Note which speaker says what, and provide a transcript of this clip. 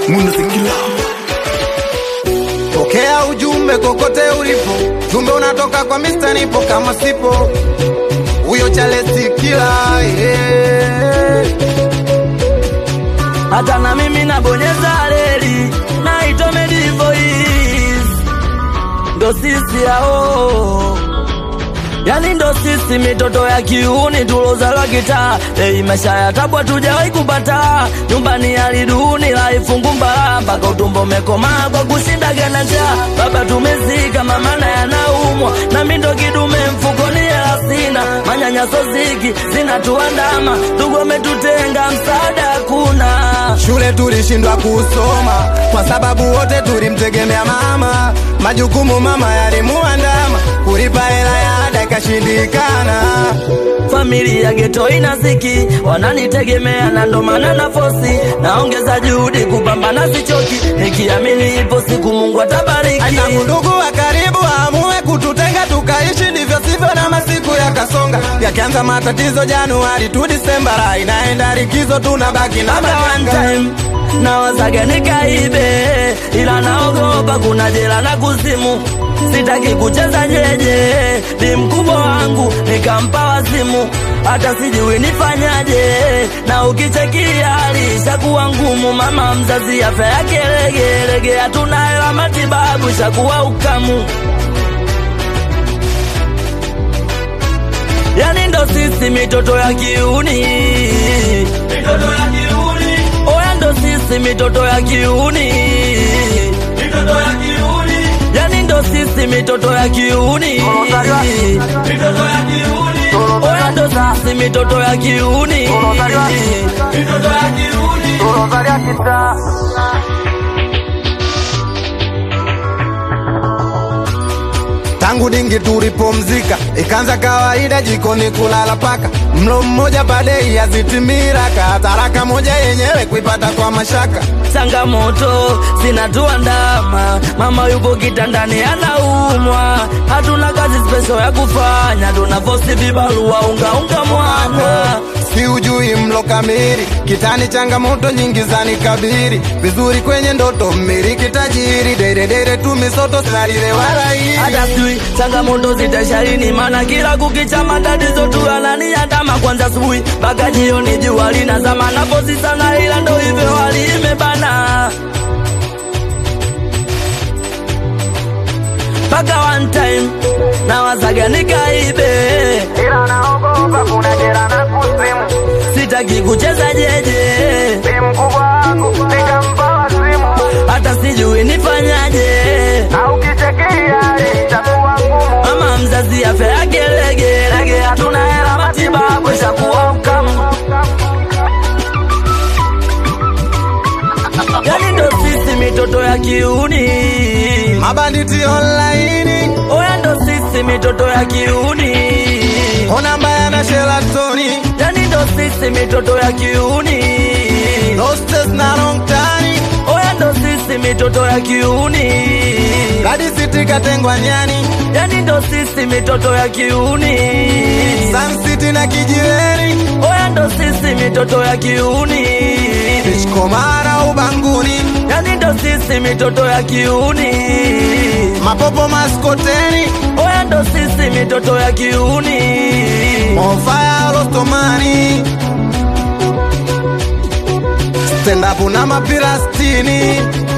Speaker 1: Munazikila. Pokea ujumbe kokote ulipo, jumbe unatoka kwa Mr. Nipo kama sipo huyo Charles Kila yeah.
Speaker 2: hata na mimi nabonyeza reli naitwa Medivoice, ndo sisi hao yani ndo sisi mitoto ya kiuni tulozalwa kitaa ei maisha ya tabu hatujawahi kupata nyumbani aliduni laifungu mbala mpaka utumbo umekomaa kwa kushinda gana njaa baba tumezika mama naye anaumwa na mi ndo kidume mfukoni hela sina manyanyaso ziki zinatuandama ndugu wametutenga msaada hakuna
Speaker 1: Shule tulishindwa kusoma kwa sababu wote tulimtegemea mama, majukumu mama yalimuandama, kulipa hela ya ada ikashindikana.
Speaker 2: familia geto inaziki wananitegemea na ndo maana na fosi naongeza juhudi kupambana sichoki nikiamini ipo siku mungu atabariki
Speaker 1: Tangu ndugu wa karibu amue kututenga tukaishi ndivyo sivyo, na masiku yakasonga, yakianza matatizo Januari tu Disemba, raha inaenda likizo, tunabaki na
Speaker 2: Labda one
Speaker 1: majanga.
Speaker 2: time nawazaga nikaibe, ila naogopa kuna jela na kuzimu. Sitaki kucheza jeje, ni mkubwa wangu nikampa wazimu, hata sijui nifanyaje. Na ukichekia hali ishakuwa ngumu, mama mzazi afya yake legelege, hatuna hela matibabu, ishakuwa ukamu. yani ndo sisi mitoto ya kiuni mitoto ya kiuni oya ndo sisi mitoto ya kiuni mitoto ya kiuni yani ndo sisi mitoto ya kiuni mitoto ya kiuni oya ndo sisi mitoto ya kiuni mitoto ya kiuni
Speaker 1: Tangu dingi tulipomzika, ikaanza kawaida jikoni kulala paka, mlo mmoja padei yazitimiraka, taraka moja yenyewe kuipata kwa mashaka.
Speaker 2: changamoto zinatuandama, mama yupo kitandani anaumwa, hatuna kazi special ya kufanya, tunavosi vibarua unga unga mwana
Speaker 1: si ujui mlo kamili kitani, changamoto nyingi zanikabiri, vizuri kwenye ndoto mmiliki tajiri, deredere tu misoto salile wala hili
Speaker 2: hata sijui changamoto zitasharini, maana kila kukicha matatizo tu ananiandama, kwanza asubuhi mpaka jioni, jua linazama, naposi sana, ila ndo hivyo hali imebana mpaka one time nawazaga nikaibe,
Speaker 1: ila naogopa kuna jera na kusimu,
Speaker 2: sitaki kucheza jeje,
Speaker 1: si mkubwa wangu nikampa wazimu,
Speaker 2: hata sijui nifanyaje.
Speaker 1: au kichekia itakuwa ngumu.
Speaker 2: Mama mzazi afya yake legelege, hatuna hela matibabu, ishakuwa ukamu. Yani ndo sisi mitoto ya kiuni,
Speaker 1: Mabanditi online
Speaker 2: oya ndo sisi mitoto ya kiuni,
Speaker 1: ona mbaya na shelatoni
Speaker 2: yani ndo sisi mitoto ya kiuni,
Speaker 1: Hostess na long time
Speaker 2: oya ndo sisi mitoto ya kiuni,
Speaker 1: Kadi City katengwa nyani
Speaker 2: yani ndo sisi mitoto ya kiuni,
Speaker 1: Sun City na kijiweni
Speaker 2: oya ndo sisi mitoto ya kiuni.
Speaker 1: Komara ubanguni
Speaker 2: yani ndo sisi mitoto ya kiuni,
Speaker 1: Mapopo maskoteni
Speaker 2: oya ndo sisi mitoto ya kiuni,
Speaker 1: Mofaya rostomani Stand up na mapira stini